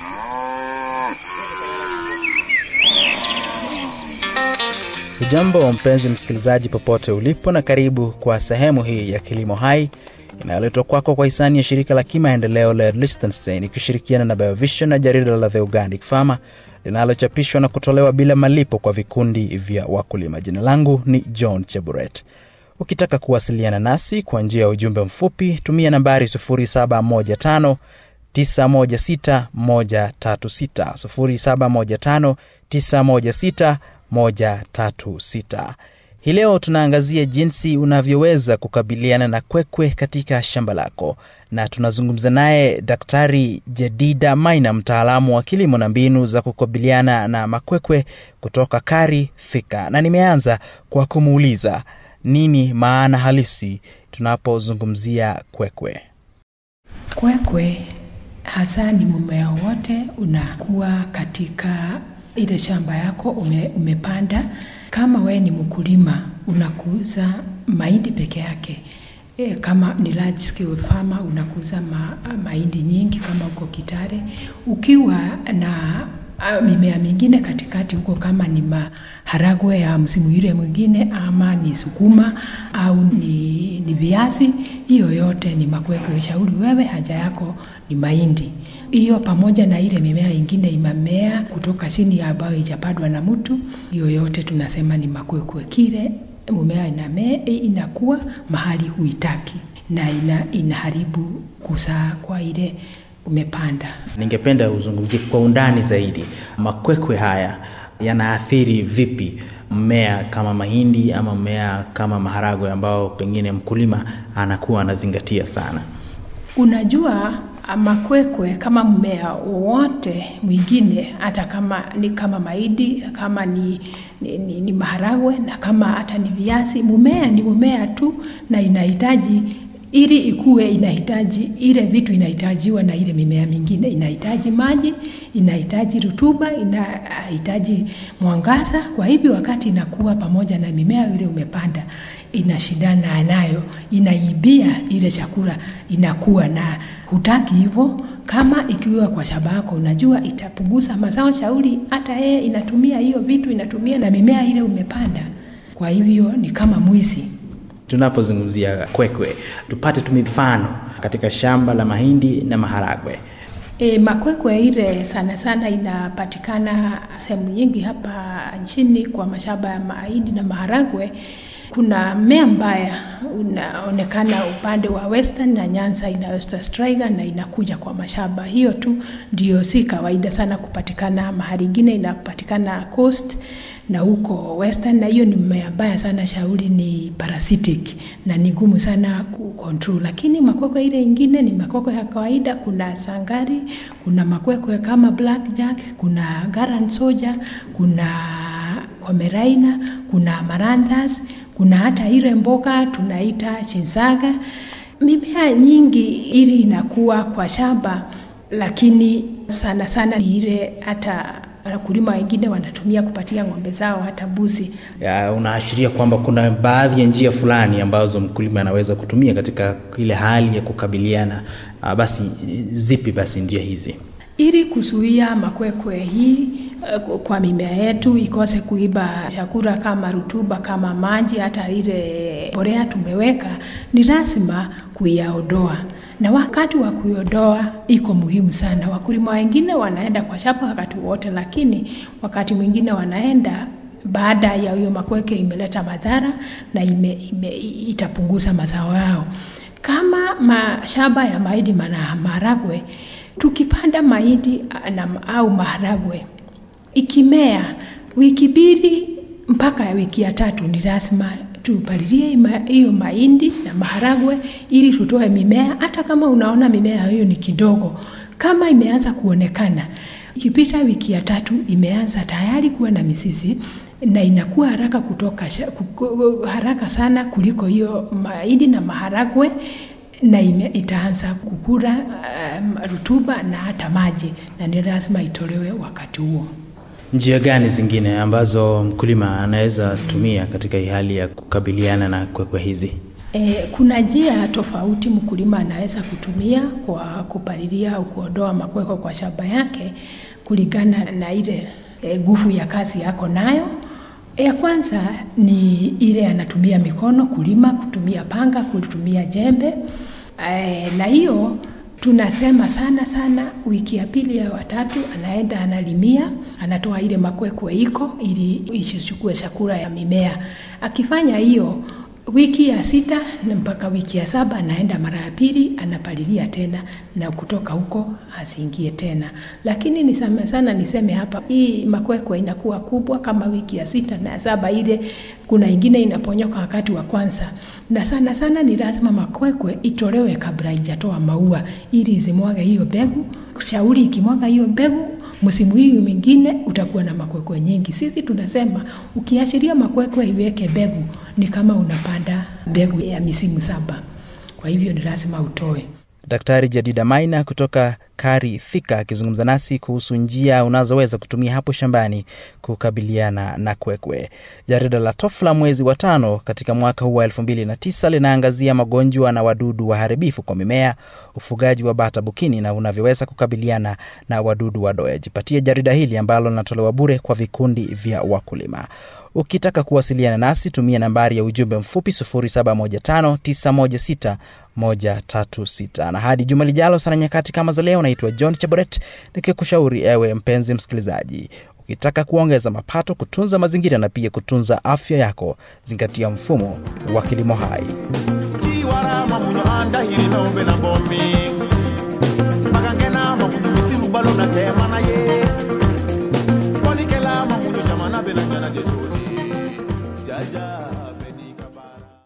Jambo mpenzi msikilizaji, popote ulipo, na karibu kwa sehemu hii ya Kilimo Hai inayoletwa kwako kwa hisani ya shirika la kimaendeleo la Liechtenstein ikishirikiana na Biovision na jarida la The Organic Farmer linalochapishwa na kutolewa bila malipo kwa vikundi vya wakulima. Jina langu ni John Cheburet. Ukitaka kuwasiliana nasi kwa njia ya ujumbe mfupi, tumia nambari 0715 916 136 0715 916 136. Hii leo tunaangazia jinsi unavyoweza kukabiliana na kwekwe katika shamba lako, na tunazungumza naye Daktari Jedida Maina, mtaalamu wa kilimo na mbinu za kukabiliana na makwekwe kutoka Kari Thika, na nimeanza kwa kumuuliza nini maana halisi tunapozungumzia kwekwe. Kwekwe hasa ni mmea wote unakuwa katika ile shamba yako ume, umepanda. Kama we ni mkulima unakuza mahindi peke yake e, kama ni large scale farmer unakuza ma, mahindi nyingi kama uko Kitale, ukiwa na a, mimea mingine katikati huko, kama ni maharagwe ya msimu ile mwingine, ama ni sukuma au ni, ni viazi, hiyo yote ni makwekwe. Shauri wewe, haja yako ni mahindi hiyo pamoja na ile mimea ingine imamea kutoka chini ambayo ijapandwa na mtu, hiyo yote tunasema ni makwekwe. Kile mimea inamea inakuwa mahali huitaki na ina, inaharibu kusaa kwa ile umepanda. Ningependa uzungumzie kwa undani zaidi makwekwe haya yanaathiri vipi mmea kama mahindi ama mmea kama maharagwe ambao pengine mkulima anakuwa anazingatia sana. Unajua, makwekwe kama mmea wowote mwingine, hata kama ni kama mahindi, kama ni, ni, ni, ni maharagwe na kama hata ni viazi, mmea ni mmea tu, na inahitaji ili ikue, inahitaji ile vitu inahitajiwa na ile mimea mingine. Inahitaji maji, inahitaji rutuba, inahitaji mwangaza. Kwa hivyo wakati inakuwa pamoja na mimea ile umepanda, inashindana nayo, inaibia ile chakula inakuwa, na hutaki hivyo. Kama ikiwa kwa shamba yako, unajua itapunguza mazao, shauri hata yeye inatumia hiyo vitu, inatumia na mimea ile umepanda. Kwa hivyo ni kama mwizi. Tunapozungumzia kwekwe, tupate tu mifano katika shamba la mahindi na maharagwe. E, makwekwe ile sana sana inapatikana sehemu nyingi hapa nchini kwa mashamba ya mahindi na maharagwe. Kuna mmea mbaya unaonekana upande wa Western na Nyanza inayoitwa striga na inakuja kwa mashamba. Hiyo tu ndio si kawaida sana kupatikana mahali ingine, inapatikana coast na huko Western, na hiyo ni mmea mbaya sana. Shauri ni parasitic na ni ngumu sana kucontrol, lakini makwekwe ile ingine ni makwekwe ya kawaida. Kuna sangari, kuna makwekwe kama blackjack, kuna garland soldier, kuna komeraina, kuna amaranthus, kuna hata ile mboga tunaita chinsaga. Mimea nyingi ili inakuwa kwa shamba, lakini sana sana ni ile hata wakulima wengine wanatumia kupatia ng'ombe zao hata mbuzi. Unaashiria kwamba kuna baadhi ya njia fulani ambazo mkulima anaweza kutumia katika ile hali ya kukabiliana. Basi zipi basi njia hizi ili kuzuia makwekwe hii kwa mimea yetu ikose kuiba chakula kama rutuba, kama maji, hata ile mbolea tumeweka, ni lazima kuyaondoa na wakati wa kuiondoa iko muhimu sana. Wakulima wengine wanaenda kwa shamba wakati wote, lakini wakati mwingine wanaenda baada ya hiyo makweke imeleta madhara na ime, ime, itapunguza mazao yao. Kama mashamba ya mahindi na maharagwe, tukipanda mahindi au maharagwe ikimea wiki mbili mpaka ya wiki ya tatu, ni lazima tupalilie hiyo mahindi na maharagwe ili tutoe mimea. Hata kama unaona mimea hiyo ni kidogo, kama imeanza kuonekana, ikipita wiki ya tatu imeanza tayari kuwa na mizizi na inakuwa haraka kutoka haraka sana kuliko hiyo mahindi na maharagwe na ime, itaanza kukura um, rutuba na hata maji, na ni lazima itolewe wakati huo. Njia gani zingine ambazo mkulima anaweza tumia katika hii hali ya kukabiliana na kwekwe hizi? E, kuna njia tofauti mkulima anaweza kutumia kwa kupalilia au kuondoa makwekwe kwa shamba yake kulingana na ile nguvu e, ya kazi yako nayo. Ya kwanza ni ile anatumia mikono kulima, kutumia panga, kutumia jembe e, na hiyo tunasema sana sana, wiki ya pili ya watatu anaenda analimia, anatoa ile makwekwe iko ili isichukue chakula ya mimea. Akifanya hiyo wiki ya sita na mpaka wiki ya saba anaenda mara ya pili anapalilia tena, na kutoka huko asiingie tena. Lakini niseme sana, niseme hapa, hii makwekwe inakuwa kubwa kama wiki ya sita na ya saba, ile kuna ingine inaponyoka wakati wa kwanza, na sana sana ni lazima makwekwe itolewe kabla haijatoa maua ili izimwage hiyo mbegu. Shauri ikimwaga hiyo mbegu msimu hii mwingine utakuwa na makwekwe nyingi. Sisi tunasema ukiashiria makwekwe iweke mbegu ni kama unapanda mbegu ya misimu saba, kwa hivyo ni lazima utoe. Daktari Jadida Maina kutoka Kari Thika akizungumza nasi kuhusu njia unazoweza kutumia hapo shambani kukabiliana na kwekwe. Jarida la Tofla mwezi wa tano katika mwaka huu wa elfu mbili na tisa linaangazia magonjwa na wadudu waharibifu kwa mimea, ufugaji wa bata bukini na unavyoweza kukabiliana na wadudu wadoe. Jipatie jarida hili ambalo linatolewa bure kwa vikundi vya wakulima. Ukitaka kuwasiliana nasi tumia nambari ya ujumbe mfupi 0715916136. Na hadi juma lijalo sana nyakati kama za leo, naitwa John Chaboret nikikushauri ewe mpenzi msikilizaji, ukitaka kuongeza mapato, kutunza mazingira na pia kutunza afya yako, zingatia mfumo wa kilimo hai. chiwarama munyo andahiri nombe na bombi magangena mamunyu misiru balo na tema na ye